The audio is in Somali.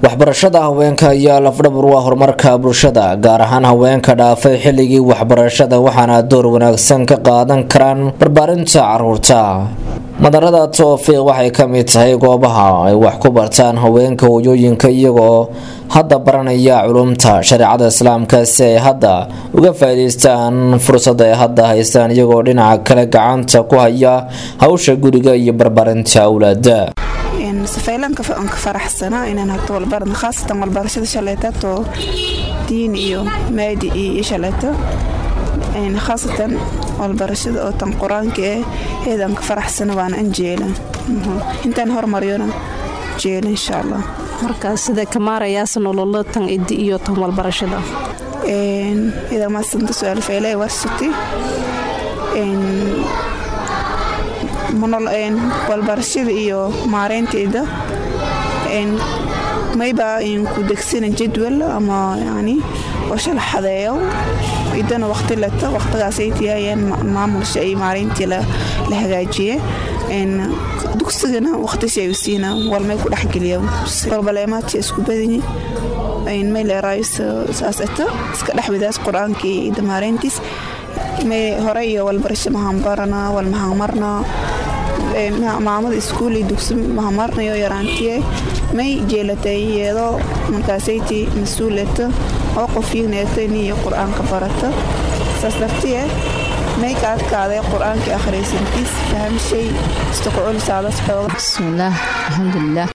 waxbarashada haweenka ayaa lafdhabar u ah horumarka bulshada gaar ahaan haweenka dhaafay xilligii waxbarashada waxaana door wanaagsan ka qaadan karaan barbaarinta caruurta madarada toofiiq waxay ka mid tahay goobaha ay wax ku bartaan haweenka hooyooyinka iyagoo hadda baranaya culumta shareecada islaamka si ay hadda uga faa'iidaystaan fursada ay hadda haystaan iyagoo dhinaca kale gacanta ku haya hawsha guriga iyo barbaarinta awlaada safaylanka aan ka faraxsanaa inaan hagto walbarana khaasatan walbarashada shaleetato diin iyo maadi iyo shaleeto khaasatan walbarashada oo tan qur-aanka eh heedaan ka faraxsana waana an jeela intaan hormariyona jeela insha allah marka sida kamaarayaas nololo tan idi iyo tan walbarashada idaa maasanta su-aal feele warsati walbarashada iyo maareynteeda mayba ku degsana jadwal ama yani oo shala xadeeyo idana waqti leto waqtigaasaytiyayeen maamulsha iyo maareyntii la hagaajiye dugsigana waqtisi ay siina walmay ku dhexgeliya balbaleemaadka isku badanyi may leeraayos saas eto iska dhexwidaas qur-aankii ida maareyntiis may hore iyo walbarasho mahanbarana walmahanmarna maamada iskuul iyo dugsi mahamarnayo yaraantiye may jeelatay iyadoo markaasayti mas-uuleto oo qofyineeto iniyo qur-aanka barato saas dartiye may ka adkaaday qur-aankii akhriysantiis fahamshay istakuculisaadas xooga bismillaah alxamdulilah